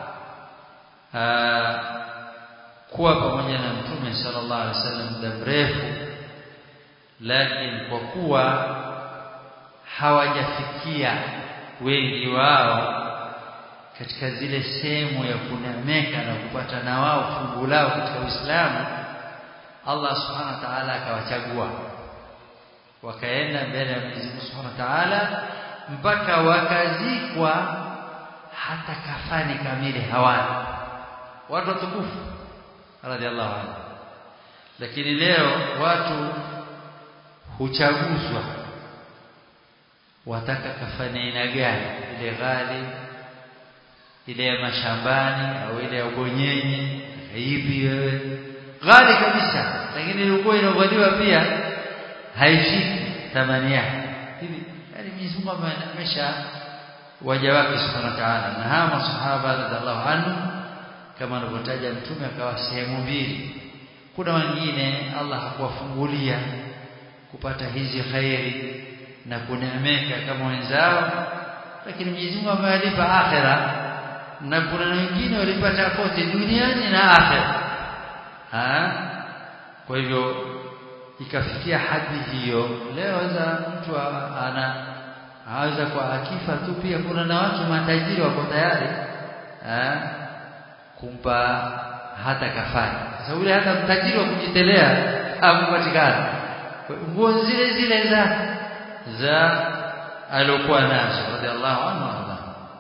kuwa pamoja na mtume sallallahu alaihi wasallam muda mrefu lakini kwa kuwa hawajafikia wengi wao katika zile sehemu ya kunemeka na kupata na wao fungu lao katika Uislamu Allah subhanahu wa ta'ala akawachagua wakaenda mbele ya Mwenyezi Mungu Subhanahu wa Ta'ala mpaka wakazikwa hata kafani kamili hawana watu watukufu radhiallahu anhu lakini leo watu huchaguzwa wataka kafani aina gani ile ghali ile ya mashambani au ile ya ubonyenye hivi wewe ghali kabisa lakini ilikuwa inavaliwa pia haifiki thamani yake hivi yani Mwenyezi Mungu amesha waja wake subhanahu wa ta'ala na hawa masahaba radhiallahu anhu kama anavyotaja mtume akawa sehemu mbili kuna wengine Allah hakuwafungulia kupata hizi khairi na kuneemeka kama wenzao lakini Mwenyezi Mungu amewalipa akhera na kuna wengine walipata kote duniani na akhera ha kwa hivyo ikafikia hadi hiyo leo za mtu ana aweza kwa akifa tu pia kuna na watu matajiri wako tayari eh kumpa hata kafara sasa yule hata mtajiri wa kujitelea hakupatikana nguo zile zile za za alokuwa nazo radhiallahu anhu Allah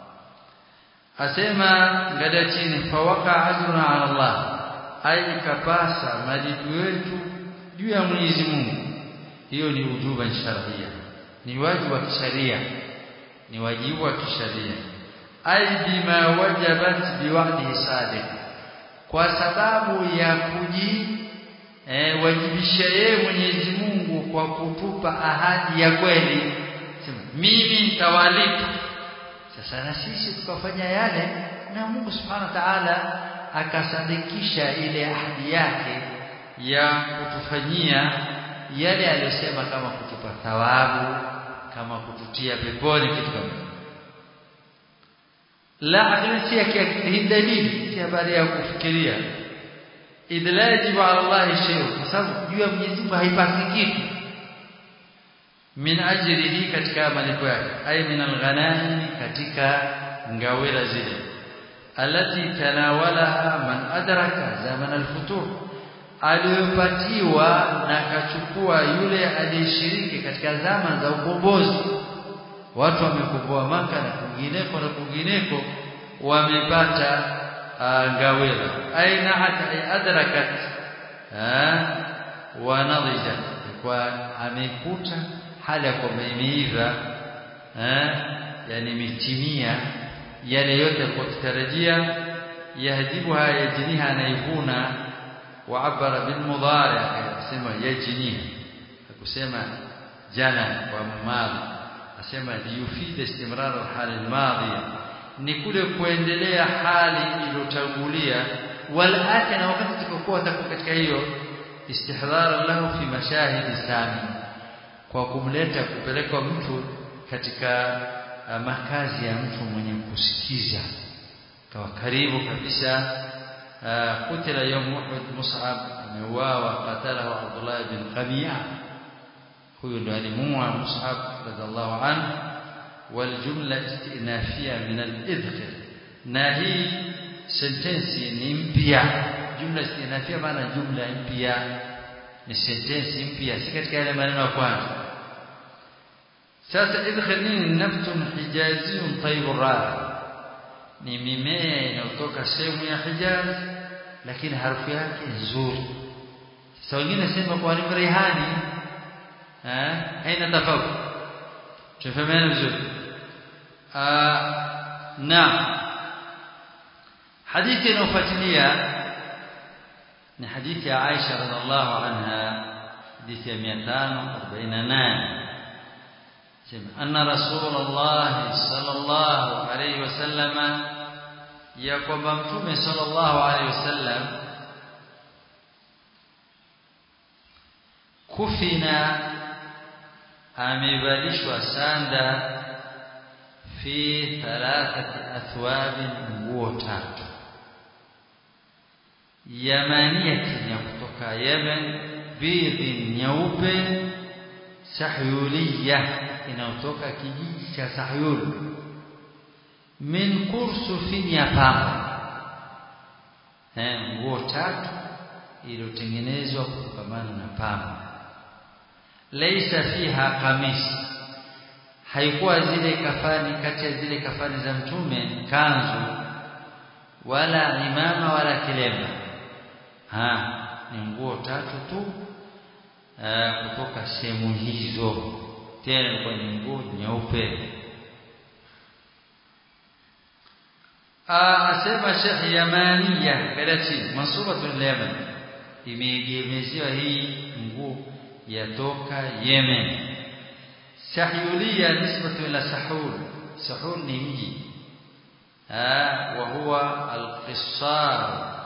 asema ngada chini fawaka ajruna ala Allah ai kapasa malipo yetu juu ya Mwenyezi Mungu hiyo ni ujuba sharia ni wajibu wa kisheria ni wajibu wa kisheria ai bima wajabat biwa'dihi sadiq kwa sababu ya kuji eh, wajibisha yeye Mwenyezi Mungu kwa kutupa ahadi ya kweli sema mimi nitawalipa sasa na sisi tukafanya yale na Mungu Subhanahu wa Ta'ala akasadikisha ile ahadi yake ya kutufanyia yale aliyosema kama kutupa thawabu kama kututia peponi kitu kama la akili si dalili si habari ya kufikiria idh la yajibu ala Allah shay'un kwa sababu juu ya Mwenyezi Mungu haipasi kitu min ajrihi katika malipo yake ay min alghanami katika ngawira zile alati tanawalaha man adraka zaman alfutur aliyopatiwa na akachukua yule aliyeshiriki katika zama za ukombozi watu wamekomboa maka na kwingineko na kwingineko wamepata ngawira aina hata ay adrakat wa nadijat kwa amekuta hali ya kwamba imeiva yani imetimia yale yote alikuwa kitarajia yahdibuha yajniha anaivuna waabara bilmudhari akasema yajniha akusema jana kwa madhi asema liyufida istimrar alhali almadhiya ni kule kuendelea hali iliyotangulia wal ati na wakati tukokuwa takuwa katika hiyo istihdhara lahu fi mashahidi sami kwa kumleta kupelekwa mtu katika uh, makazi ya mtu mwenye kusikiza kawa karibu kabisa kutila uh, yawm Uhud Mus'ab ameuawa qatalahu Abdullah bin Qami'a huyo ndo alimuua Mus'ab radhiallahu anhu والجملة استئنافية من الإذخر ناهي sentensi ni mpya jumla istinafia maana jumla mpya ni sentensi mpya si katika yale maneno ya kwanza sasa idkhil nini naftun hijaziyun tayyibur rahi ni mimea inayotoka sehemu ya Hijaz lakini harufu yake nzuri sasa wengine sema kwa ni rihani eh haina tofauti tufahameni vizuri naam hadithi inayofuatilia ni hadithi ya Aisha radhiallahu anha hadithi ya 548 sema anna rasulullah sallallahu alayhi wasallam ya kwamba mtume sallallahu alayhi wasallam kufina amevalishwa sanda fi thalathati athwabin nguo tatu yamaniyatin ya kutoka Yemen bidhin nyeupe sahyuliya inayotoka kijiji cha Sahyul min kursufin ya pamba eh nguo tatu iliyotengenezwa kutokamana na pamba laisa fiha kamis haikuwa zile kafani kati ya zile kafani za mtume kanzu wala imama wala kilemba ha ni nguo tatu tu kutoka sehemu hizo tena ilikuwa ni nguo nyeupe asema Sheikh Yamaniya Karachi mansubatun Yemen imeegemeziwa hii nguo yatoka Yemen sahyulia nisbatu ila sahul sahul ni mji wa huwa al-qissar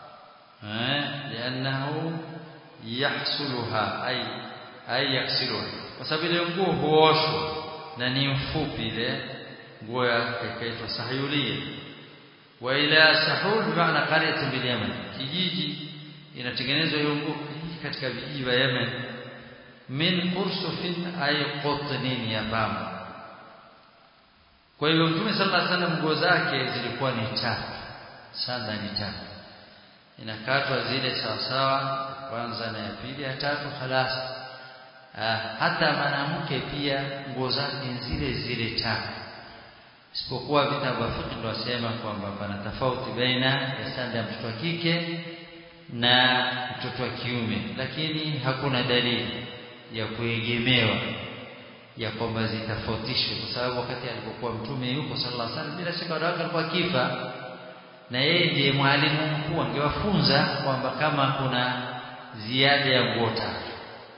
لانه يحصلها اي اي يغسلها kwa sababu ile nguo huoshwa na ni mfupi ile nguo ikaitwa sahyulia wa ila sahul maana qaryatun bil yaman kijiji inatengenezwa hiyo nguo katika vijiji vya Yemen min qursufin ay qutnin ya bamba kwa hivyo mtume sallallahu alaihi wasallam nguo zake zilikuwa ni tatu sanda ni tatu inakatwa zile sawa sawa kwanza na ya pili ya tatu khalas hata mwanamke pia nguo zake zile zile tatu isipokuwa vitabu vya fiqh ndio wasema kwamba pana tofauti baina ya sanda ya mtoto wa kike na mtoto wa kiume lakini hakuna dalili ya kuegemewa ya kwamba zitafautishwe kwa sababu wakati alipokuwa mtume yuko sallallahu alaihi wasallam bila shaka wadawaka alikuwa kifa na yeye ndiye mwalimu mkuu angewafunza kwamba kama kuna ziada ya nguo tatu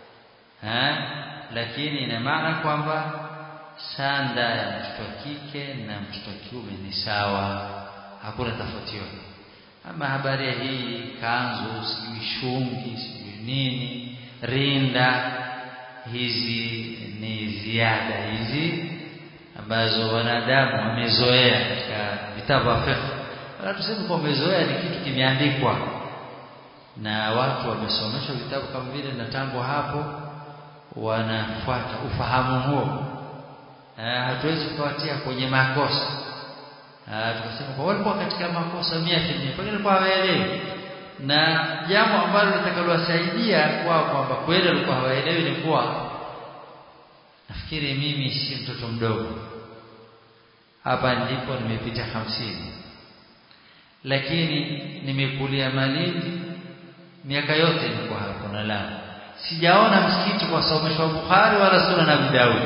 lakini ina maana kwamba sanda ya mtoto wa kike na mtoto wa kiume ni sawa hakuna tofauti yote ama habari ya hii kanzu sijui shungi sijui nini rinda hizi ni ziada hizi ambazo wanadamu wamezoea katika vitabu vya fiqh wala tuseme kwa wamezoea ni kitu kimeandikwa na watu wamesomeshwa vitabu kama vile na tangu hapo wanafuata ufahamu huo hatuwezi kuwatia kwenye makosa tukasema kwa walikuwa katika makosa 100% pengine kwa hawaelewi na jambo ambalo litakalowasaidia kwao kwamba kweli walikuwa hawaelewi ni kuwa nafikiri mimi si mtoto mdogo hapa ndipo nimepita hamsini lakini nimekulia Malindi miaka yote nilikuwa hapo na Lamu sijaona msikiti kwa someshwa Bukhari wala Sunan Abi Daud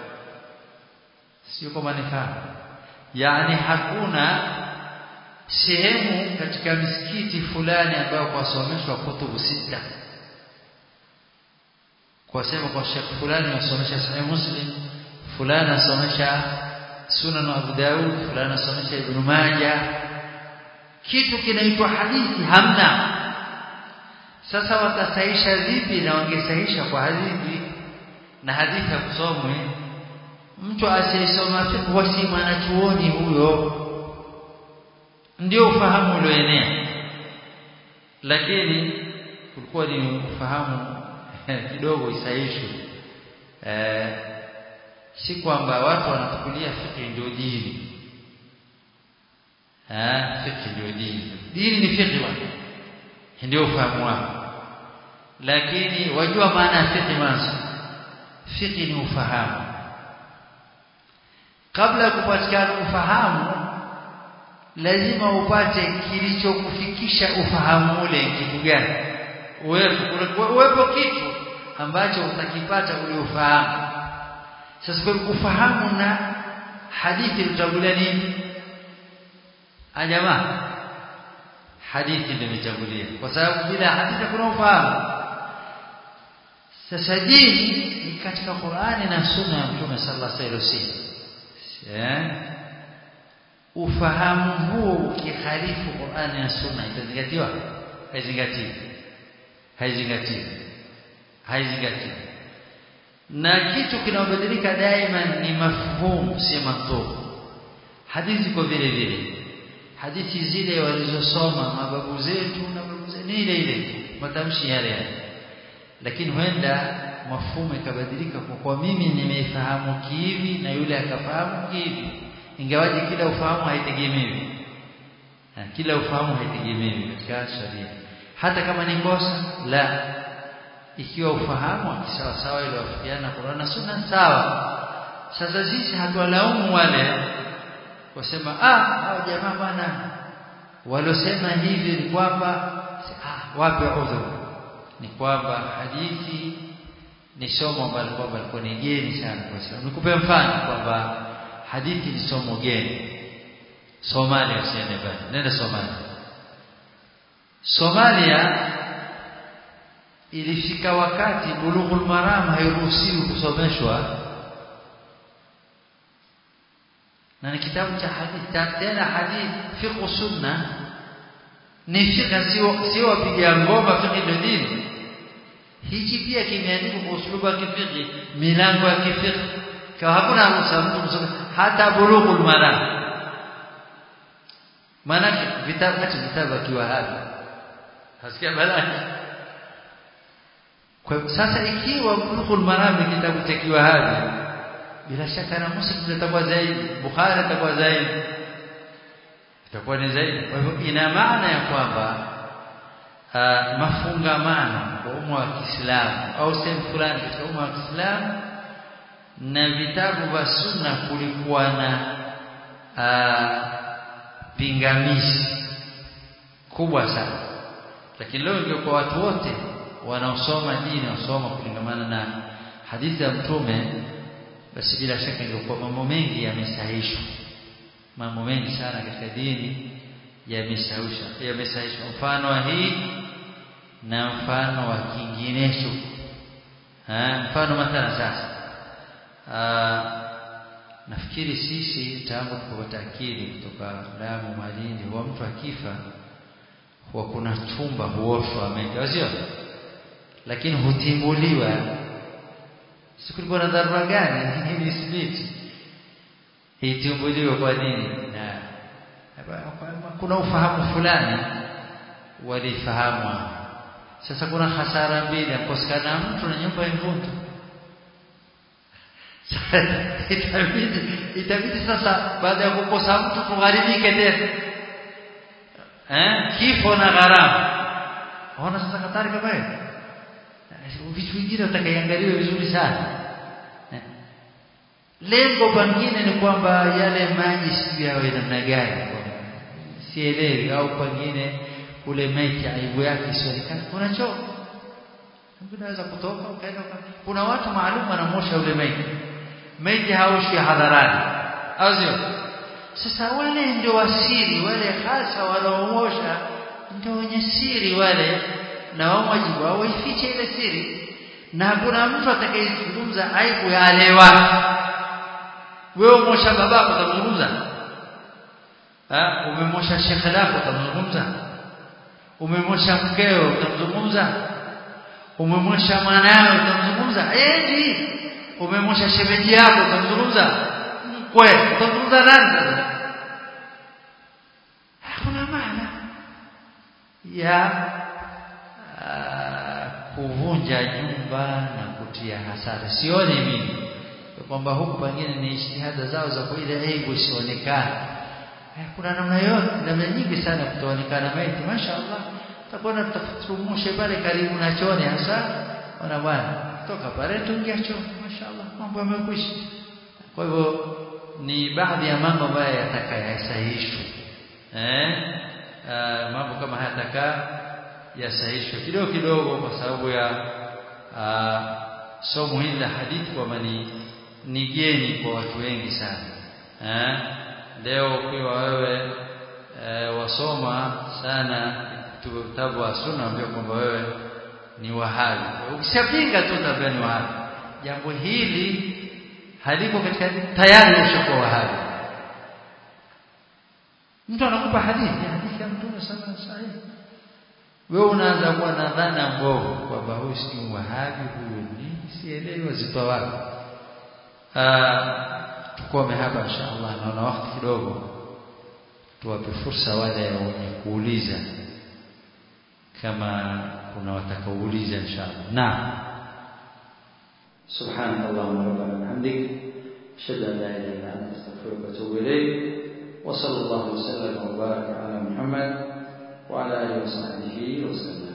sio kama nifahamu yani hakuna sehemu katika misikiti fulani ambayo kwa someshwa kutubu sita kwa sema kwa Sheikh fulani wasomesha Sahih Muslim fulani asomesha Sunan Abu Daud fulani asomesha Ibn Majah kitu kinaitwa hadithi hamna sasa watasahisha vipi na wangesahisha kwa hadithi na hadithi ya kusomwe mtu asiyesoma fiqh wasi mwanachuoni huyo ndio ufahamu ulioenea lakini kulikuwa ni ufahamu kidogo isahishwe eh, si kwamba watu wanachukulia fiqh ndio dini eh fiqh ndio dini dini ni fiqh bwana ndio ufahamu wao lakini wajua maana ya fiqh mwanzo fiqh ni ufahamu kabla ya kupatikana ufahamu lazima upate kilichokufikisha ufahamu ule kitu gani uwepo uwepo kitu ambacho utakipata ule ufahamu sasa kwa ufahamu na hadithi utagulia nini ajamaa hadithi ndio imechagulia kwa sababu bila hadithi kuna ufahamu sasa dini ni katika Qur'ani na Sunna ya Mtume sallallahu alaihi wasallam ufahamu huo ukikhalifu Qur'ani na Sunna itazingatiwa haizingatiwi haizingatiwi haizingatiwi na kitu kinaobadilika daima ni mafhumu si mantuq hadithi kwa vile vile hadithi zile walizosoma mababu zetu na babu zetu ni ile ile matamshi yale yale lakini huenda mafumo ikabadilika kwa kwa mimi nimeifahamu kihivi na yule akafahamu kihivi ingawaje kila ufahamu haitegemewi kila ufahamu haitegemewi katika sharia hata kama ni kosa la ikiwa ufahamu sawa sawa ile wafikiana Qur'an na Sunna sawa sasa sisi hatuwalaumu wale wasema ah hao jamaa bwana walosema hivi ni kwamba ah wape udhur ni kwamba hadithi ni somo ambalo kwamba liko ni geni sana kwa sababu nikupe mfano kwamba hadithi ni somo geni Somalia usiende mbali nenda Somalia Somalia ilifika wakati bulughul maram hairuhusiwi kusomeshwa na ni kitabu cha hadithi tena hadithi fiqh sunna ni fiqh sio sio wapiga ngoma fiqh ndio dini hichi pia kimeandikwa kwa uslubu wa kifiqh milango ya kifiqh kwa hakuna ruhusa mtu kusoma hata bulughul maram maana vitabu hata vitabu akiwa hapa hasikia balaa kwa sasa ikiwa bulughul maram ni kitabu cha kiwahabi bila shaka na muslim itakuwa zaidi bukhari itakuwa zaidi itakuwa ni zaidi kwa hivyo ina maana ya kwamba uh, mafungamano kwa umma wa Kiislamu au sehemu fulani katika umma wa Kiislamu na vitabu vya sunna kulikuwa na uh, pingamizi kubwa sana lakini leo ndio kwa watu wote wanaosoma dini wasoma kulingamana na hadithi ya mtume basi bila shaka ingekuwa mambo mengi yamesahishwa mambo mengi sana katika dini yamesahishwa yamesahishwa mfano wa hii na mfano wa kinginecho mfano mathala sasa Aa, nafikiri sisi tangu tukapata akili kutoka Lamu Malindi huwa mtu akifa huwa kuna chumba huoshwa ameka sio lakini hutimbuliwa si kulikuwa na dharura gani hii ni simiti itimbuliwe kwa nini na kuna ufahamu fulani walifahamu sasa kuna hasara mbili akosekana mtu na nyumba ya mvuntu itabidi itabidi sasa baada ya kukosa mtu tugharimike tena eh kifo na gharama ona sasa hatari kama hiyo vitu vingine utakaangaliwe vizuri sana lengo pengine ni kwamba yale maji sijui yawe namna gani sielewi au pengine ule maiti aibu yake isionekane kuna choo unaweza kutoka ukaenda kuna watu maalum wanamosha ule maiti maiti haoshi hadharani au sio sasa wale ndio wasiri wale hasa wanaomosha ndio wenye siri wale na wao wajibu wao waifiche ile siri na hakuna mtu atakayezungumza aibu ya alewa wewe umosha babako utamzungumza ah umemosha shekhe lako utamzungumza umemosha mkeo utamzungumza umemosha mwanawe utamzungumza endi umemosha shemeji yako utamzungumza kwe utamzungumza nani sasa hakuna maana ya kuvunja nyumba na kutia hasara sioni mimi kwamba huku pengine ni ijtihada zao za kuile aibu isionekane kuna namna yote namna nyingi sana kutoonekana maiti mashaallah utakuwa tutafutumushe pale karibu na choni hasa wana bwana toka pale tuingia choni mashaallah mambo yamekwisha kwa hivyo ni baadhi ya mambo ambayo yatakayasahihishwa eh mambo kama haya yataka yasahihishwe kidogo kidogo kwa sababu ya somo hili la hadithi kwamba ni ni geni kwa watu wengi sana eh leo ukiwa wewe e, wasoma sana vitabu wa sunna ambia kwamba wewe ni wahabi ukishapinga tu tabia ni wahabi jambo hili haliko katika tayari ushakuwa wahabi mtu anakupa hadithi hadithi ya mtume sana sahihi wewe unaanza kuwa na dhana mbovu kwamba huyu si wahabi huyu ni sielewi wazitoa wapi tukome hapa inshallah naona wakati kidogo tuwape fursa wale wenye kuuliza kama kuna watakaouliza inshallah naam سبحانك اللهم ربنا وبحمدك اشهد ان لا اله الا انت استغفرك واتوب اليك وصلى الله وسلم وبارك على محمد وعلى اله وصحبه وسلم